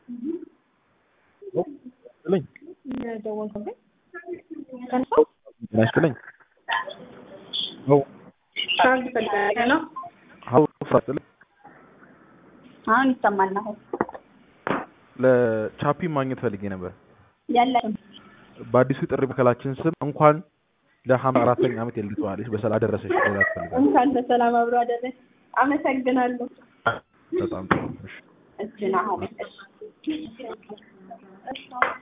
ይስጥልኝ ደወልኩብኝ ከንሰው ጤና ይስጥልኝ ነው ካርድ ፈልገህ ነው? ሀው ይስጥልኝ አሁን ይሰማል። አሁን ለቻፒ ማግኘት ፈልጌ ነበር። የለሽም። በአዲሱ ጥሪ መከላችን ስም እንኳን ለሀምሳ አራተኛ ዓመት የልደት በዓልሽ በሰላም አደረሰሽ ማለት ፈልጋለሁ። እንኳን በሰላም አብሮ አደረሰ። አመሰግናለሁ። በጣም ጥሩ እሺ። እጅን አሁን